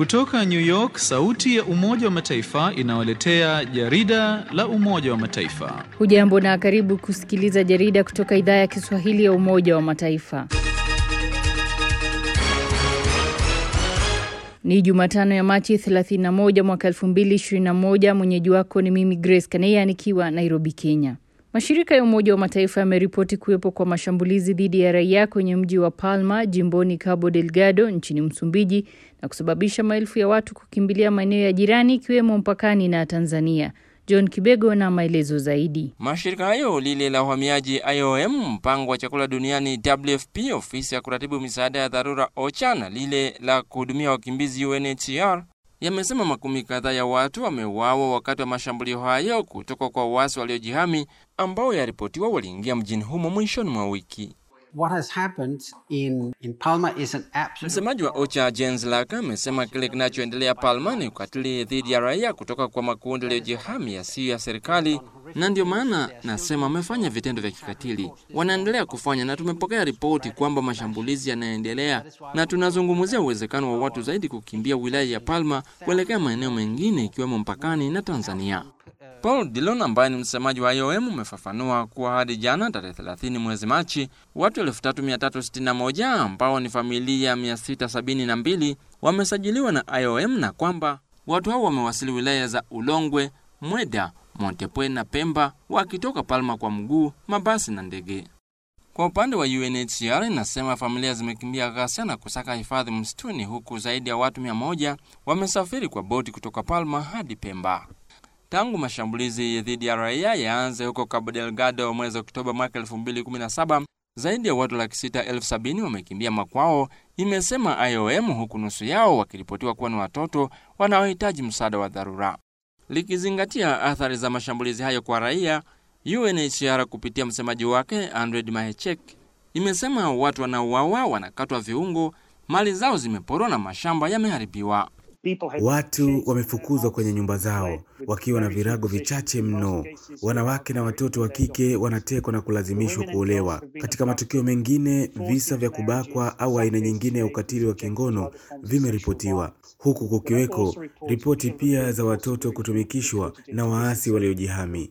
Kutoka New York, sauti ya Umoja wa Mataifa inawaletea jarida la Umoja wa Mataifa. Hujambo na karibu kusikiliza jarida kutoka idhaa ya Kiswahili ya Umoja wa Mataifa. Ni Jumatano ya Machi 31 mwaka 2021. Mwenyeji wako ni mimi Grace Kaneya nikiwa Nairobi, Kenya. Mashirika ya Umoja wa Mataifa yameripoti kuwepo kwa mashambulizi dhidi ya raia kwenye mji wa Palma jimboni Cabo Delgado nchini Msumbiji na kusababisha maelfu ya watu kukimbilia maeneo ya jirani ikiwemo mpakani na Tanzania. John Kibego na maelezo zaidi. Mashirika hayo lile la uhamiaji IOM, mpango wa chakula duniani WFP, ofisi ya kuratibu misaada ya dharura OCHA na lile la kuhudumia wakimbizi UNHCR yamesema makumi kadhaa ya watu wameuawa wakati wa mashambulio hayo kutoka kwa waasi waliojihami ambao yaripotiwa waliingia mjini humo mwishoni mwa wiki. What has happened in, in Palma is an absolute... Msemaji wa OCHA Jens Laka amesema kile kinachoendelea Palma ni ukatili dhidi ya raia kutoka kwa makundi yaliyojihami yasiyo ya serikali, na ndio maana nasema wamefanya vitendo vya kikatili, wanaendelea kufanya, na tumepokea ripoti kwamba mashambulizi yanaendelea, na tunazungumzia uwezekano wa watu zaidi kukimbia wilaya ya Palma kuelekea maeneo mengine ikiwemo mpakani na Tanzania. Paul Dillon ambaye ni msemaji wa IOM umefafanua kuwa hadi jana tarehe 30 mwezi Machi, watu 3361 ambao ni familia 672 wamesajiliwa na IOM na kwamba watu hao wamewasili wilaya za Ulongwe, Mweda, Montepwe na Pemba wakitoka Palma kwa mguu, mabasi na ndege. Kwa upande wa UNHCR inasema familia zimekimbia ghasia na kusaka hifadhi msituni, huku zaidi ya watu 100 wamesafiri kwa boti kutoka Palma hadi Pemba. Tangu mashambulizi dhidi ya raia yaanze huko Cabo Delgado mwezi Oktoba mwaka 2017, zaidi ya watu laki sita elfu sabini wamekimbia makwao, imesema IOM, huku nusu yao wakiripotiwa kuwa ni watoto wanaohitaji msaada wa dharura. Likizingatia athari za mashambulizi hayo kwa raia, UNHCR kupitia msemaji wake Andred Mahechek imesema watu wanauawa, wanakatwa viungo, mali zao zimeporwa na mashamba yameharibiwa. Watu wamefukuzwa kwenye nyumba zao wakiwa na virago vichache mno. Wanawake na watoto wa kike wanatekwa na kulazimishwa kuolewa. Katika matukio mengine, visa vya kubakwa au aina nyingine ya ukatili wa kingono vimeripotiwa, huku kukiweko ripoti pia za watoto kutumikishwa na waasi waliojihami.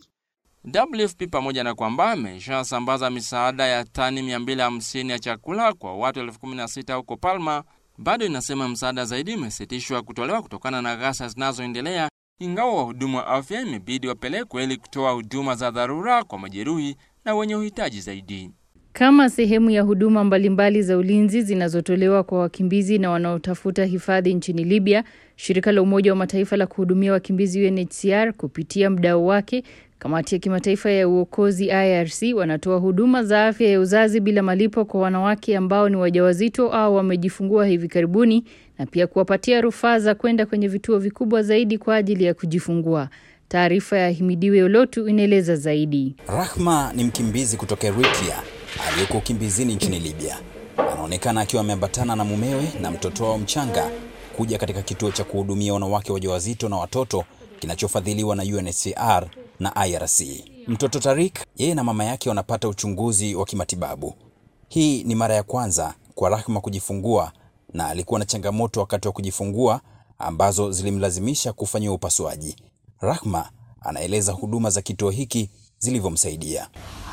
WFP pamoja na kwamba ameshasambaza misaada ya tani 250 ya chakula kwa watu elfu kumi na sita huko Palma bado inasema msaada zaidi umesitishwa kutolewa kutokana na ghasia zinazoendelea, ingawa wahudumu wa afya imebidi wapelekwe ili kutoa huduma za dharura kwa majeruhi na wenye uhitaji zaidi. Kama sehemu ya huduma mbalimbali za ulinzi zinazotolewa kwa wakimbizi na wanaotafuta hifadhi nchini Libya, shirika la Umoja wa Mataifa la kuhudumia wakimbizi UNHCR kupitia mdau wake Kamati ya kimataifa ya uokozi IRC wanatoa huduma za afya ya uzazi bila malipo kwa wanawake ambao ni wajawazito au wamejifungua hivi karibuni na pia kuwapatia rufaa za kwenda kwenye vituo vikubwa zaidi kwa ajili ya kujifungua. Taarifa ya Himidiwe Olotu inaeleza zaidi. Rahma ni mkimbizi kutoka Eritrea aliyeko ukimbizini nchini Libya. Anaonekana akiwa ameambatana na mumewe na mtoto wao mchanga kuja katika kituo cha kuhudumia wanawake wajawazito na watoto kinachofadhiliwa na UNHCR na IRC. Mtoto Tarik, yeye na mama yake wanapata uchunguzi wa kimatibabu. Hii ni mara ya kwanza kwa Rahma kujifungua na alikuwa na changamoto wakati wa kujifungua ambazo zilimlazimisha kufanyiwa upasuaji. Rahma anaeleza huduma za kituo hiki zilivyomsaidia.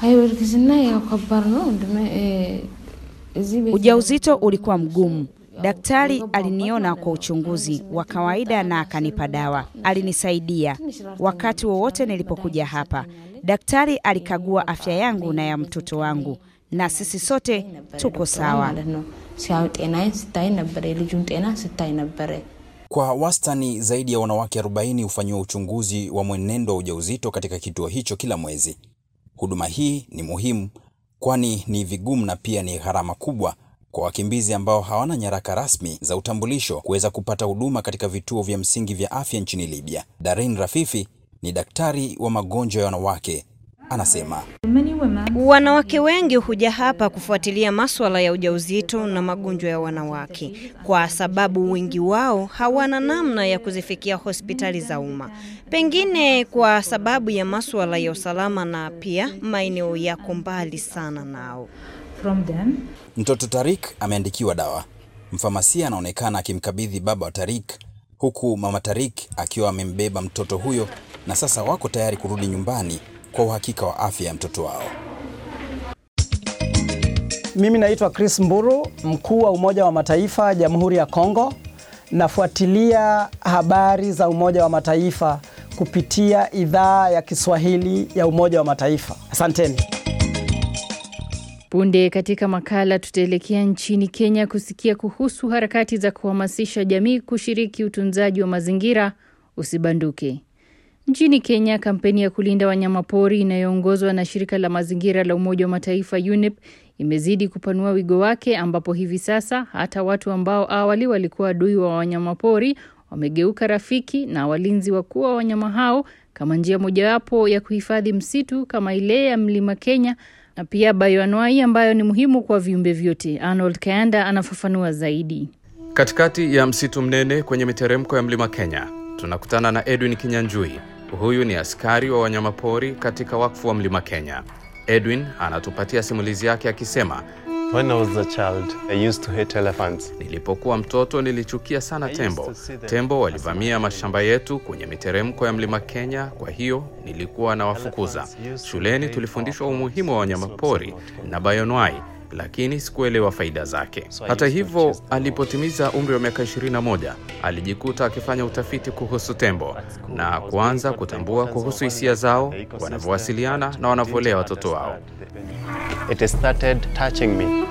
Ujauzito ulikuwa mgumu. Daktari aliniona kwa uchunguzi wa kawaida na akanipa dawa. Alinisaidia wakati wowote nilipokuja hapa. Daktari alikagua afya yangu na ya mtoto wangu, na sisi sote tuko sawa. Kwa wastani zaidi ya wanawake 40 hufanyiwa uchunguzi wa mwenendo wa ujauzito katika kituo hicho kila mwezi. Huduma hii ni muhimu, kwani ni vigumu na pia ni gharama kubwa kwa wakimbizi ambao hawana nyaraka rasmi za utambulisho kuweza kupata huduma katika vituo vya msingi vya afya nchini Libya. Darin Rafifi ni daktari wa magonjwa ya wanawake, anasema wanawake wengi huja hapa kufuatilia maswala ya ujauzito na magonjwa ya wanawake, kwa sababu wengi wao hawana namna ya kuzifikia hospitali za umma, pengine kwa sababu ya maswala ya usalama na pia maeneo yako mbali sana nao. from them. Mtoto Tarik ameandikiwa dawa. Mfamasia anaonekana akimkabidhi baba wa Tarik huku mama Tarik akiwa amembeba mtoto huyo na sasa wako tayari kurudi nyumbani kwa uhakika wa afya ya mtoto wao. Mimi naitwa Chris Mburu, mkuu wa Umoja wa Mataifa Jamhuri ya Kongo. Nafuatilia habari za Umoja wa Mataifa kupitia idhaa ya Kiswahili ya Umoja wa Mataifa. Asanteni. Punde katika makala tutaelekea nchini Kenya kusikia kuhusu harakati za kuhamasisha jamii kushiriki utunzaji wa mazingira. Usibanduke. Nchini Kenya, kampeni ya kulinda wanyamapori inayoongozwa na shirika la mazingira la Umoja wa Mataifa UNEP imezidi kupanua wigo wake, ambapo hivi sasa hata watu ambao awali walikuwa adui wa wanyamapori wamegeuka rafiki na walinzi wakuu wa wanyama hao, kama njia mojawapo ya kuhifadhi msitu kama ile ya Mlima Kenya na pia bayoanwai ambayo ni muhimu kwa viumbe vyote. Arnold Kayanda anafafanua zaidi. Katikati ya msitu mnene kwenye miteremko ya Mlima Kenya tunakutana na Edwin Kinyanjui. Huyu ni askari wa wanyamapori katika wakfu wa Mlima Kenya. Edwin anatupatia simulizi yake akisema, When I was a child, I used to hate elephants. Nilipokuwa mtoto nilichukia sana tembo. Tembo walivamia mashamba yetu kwenye miteremko ya Mlima Kenya, kwa hiyo nilikuwa nawafukuza. Shuleni tulifundishwa umuhimu wa wanyamapori na bayonwai lakini sikuelewa faida zake. Hata hivyo, alipotimiza umri wa miaka 21 alijikuta akifanya utafiti kuhusu tembo na kuanza kutambua kuhusu hisia zao, wanavyowasiliana na wanavyolea watoto wao. It started touching me.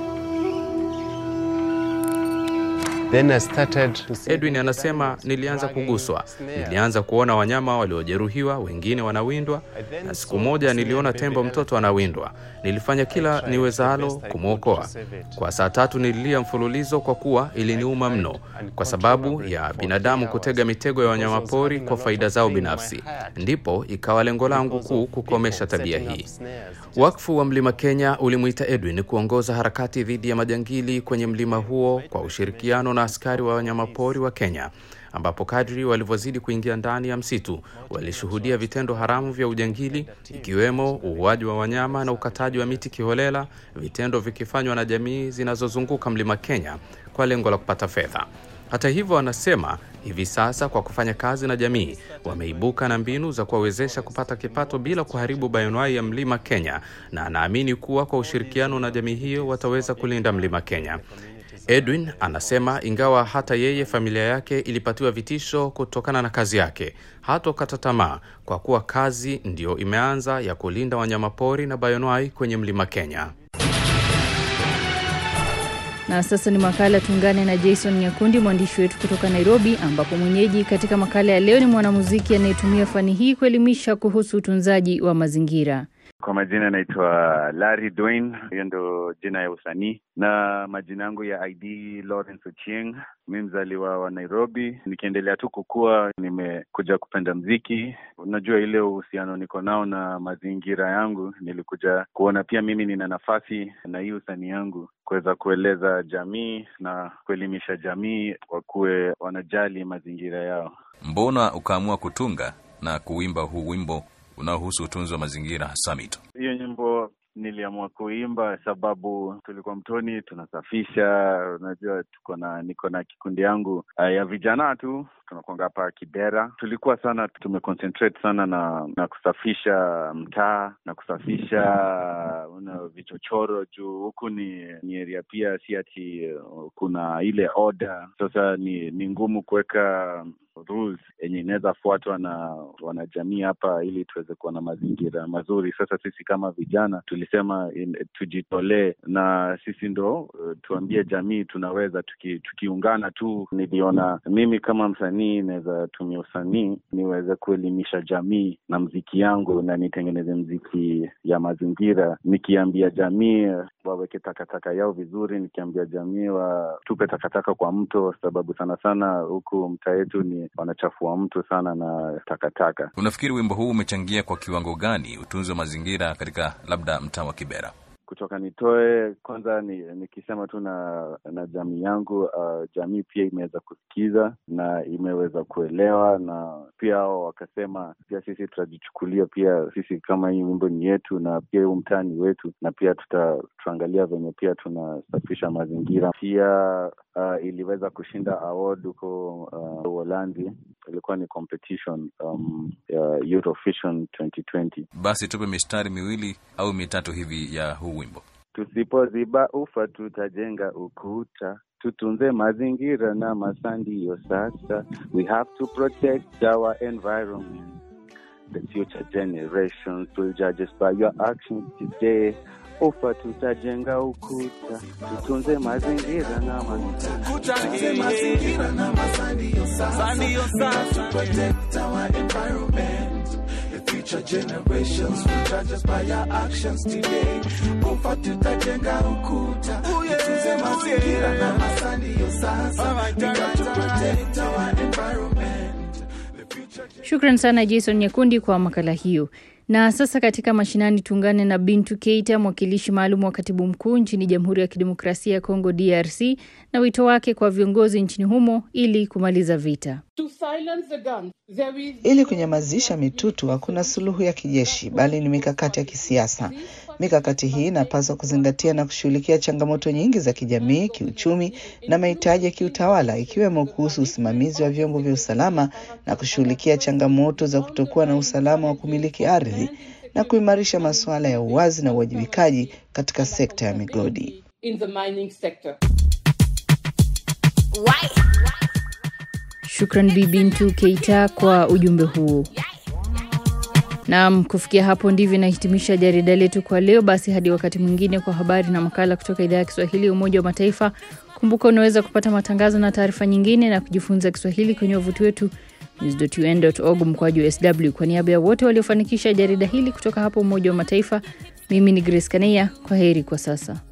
Then I started to see Edwin anasema nilianza kuguswa, nilianza kuona wanyama waliojeruhiwa, wengine wanawindwa, na siku moja niliona tembo mtoto anawindwa. Nilifanya kila niwezalo kumwokoa. Kwa saa tatu nililia mfululizo kwa kuwa iliniuma mno, kwa sababu ya binadamu kutega mitego ya wanyamapori kwa faida zao binafsi. Ndipo ikawa lengo langu kuu kukomesha tabia hii. Wakfu wa Mlima Kenya ulimwita Edwin kuongoza harakati dhidi ya majangili kwenye mlima huo kwa ushirikiano na askari wa wanyamapori wa Kenya, ambapo kadri walivyozidi kuingia ndani ya msitu walishuhudia vitendo haramu vya ujangili, ikiwemo uuaji wa wanyama na ukataji wa miti kiholela, vitendo vikifanywa na jamii zinazozunguka Mlima Kenya kwa lengo la kupata fedha. Hata hivyo, anasema hivi sasa kwa kufanya kazi na jamii wameibuka na mbinu za kuwawezesha kupata kipato bila kuharibu bayonwai ya Mlima Kenya, na anaamini kuwa kwa ushirikiano na jamii hiyo wataweza kulinda Mlima Kenya. Edwin anasema ingawa hata yeye familia yake ilipatiwa vitisho kutokana na kazi yake, hatokata tamaa kwa kuwa kazi ndiyo imeanza ya kulinda wanyamapori na bayonwai kwenye Mlima Kenya. Na sasa ni makala tuungane na Jason Nyakundi, mwandishi wetu kutoka Nairobi, ambapo mwenyeji katika makala ya leo ni mwanamuziki anayetumia fani hii kuelimisha kuhusu utunzaji wa mazingira. Kwa majina naitwa Larry Dwayne, hiyo ndo jina ya usanii, na majina yangu ya ID Lawrence Ochieng. Mi mzaliwa wa Nairobi, nikiendelea tu kukua, nimekuja kupenda mziki. Unajua ile uhusiano niko nao na mazingira yangu, nilikuja kuona pia mimi nina nafasi na hii usanii yangu kuweza kueleza jamii na kuelimisha jamii wakuwe wanajali mazingira yao. Mbona ukaamua kutunga na kuimba huu wimbo unaohusu utunzi wa mazingira hasa mito? Hiyo nyimbo niliamua kuimba sababu tulikuwa mtoni tunasafisha. Unajua, tuko na niko na kikundi yangu uh, ya vijana tu tunakwanga hapa Kibera. Tulikuwa sana tumeconcentrate sana na na kusafisha mtaa na kusafisha una vichochoro juu huku ni ni area pia, si ati uh, kuna ile order. Sasa ni ni ngumu kuweka rules yenye inaweza fuatwa na wanajamii hapa ili tuweze kuwa na mazingira mazuri. Sasa sisi kama vijana tulisema in, tujitolee na sisi ndo uh, tuambie jamii tunaweza tuki, tukiungana tu. Niliona mimi kama msanii naweza tumia usanii niweze kuelimisha jamii na mziki yangu na nitengeneze mziki ya mazingira, nikiambia jamii waweke takataka yao vizuri, nikiambia jamii watupe takataka kwa mto, sababu sana sana huku mtaa yetu ni wanachafua mto sana na takataka. Unafikiri wimbo huu umechangia kwa kiwango gani utunzi wa mazingira katika labda mtaa wa Kibera? kutoka nitoe kwanza ni, nikisema tu na na jamii yangu uh, jamii pia imeweza kusikiza na imeweza kuelewa na pia hao wakasema pia sisi tutajichukulia pia sisi kama hii wimbo ni yetu na pia huu mtaa ni wetu na pia tuta, tutaangalia venye pia tunasafisha mazingira pia uh, iliweza kushinda award huko uh, Uholanzi ilikuwa ni competition um, ya Eurovision 2020 Basi tupe mistari miwili au mitatu hivi ya huu wimbo. Tusipoziba ufa tutajenga ukuta, tutunze mazingira na masaa ndiyo sasa. We have to protect our environment. The future generations will judge us by your actions today. Ufa tutajenga ukuta, tutunze mazingira na Tutunze mazingira na masaa ndiyo sasa. We have to protect our environment. The future generations will judge us by our actions today. Ufa tutajenga ukuta, tutunze mazingira na masaa ndiyo sasa. We got to protect our environment. Shukran sana Jason Nyakundi kwa makala hiyo. Na sasa katika mashinani tuungane na Bintu Keita, mwakilishi maalum wa katibu mkuu nchini Jamhuri ya Kidemokrasia ya Kongo DRC, na wito wake kwa viongozi nchini humo ili kumaliza vita. Ili kunyamazisha mitutu hakuna suluhu ya kijeshi, bali ni mikakati ya kisiasa. Mikakati hii inapaswa kuzingatia na kushughulikia changamoto nyingi za kijamii, kiuchumi na mahitaji ya kiutawala, ikiwemo kuhusu usimamizi wa vyombo vya usalama na kushughulikia changamoto za kutokuwa na usalama wa kumiliki ardhi na kuimarisha masuala ya uwazi na uwajibikaji katika sekta ya migodi. Shukran Bi Bintu Keita kwa ujumbe huo. Naam, kufikia hapo ndivyo inahitimisha jarida letu kwa leo. Basi hadi wakati mwingine kwa habari na makala kutoka idhaa ya Kiswahili ya Umoja wa Mataifa. Kumbuka unaweza kupata matangazo na taarifa nyingine na kujifunza Kiswahili kwenye wavuti wetu news.un.org mkwaju sw. Kwa niaba ya wote waliofanikisha jarida hili kutoka hapo Umoja wa Mataifa, mimi ni Grace Kaneya. Kwa heri kwa sasa.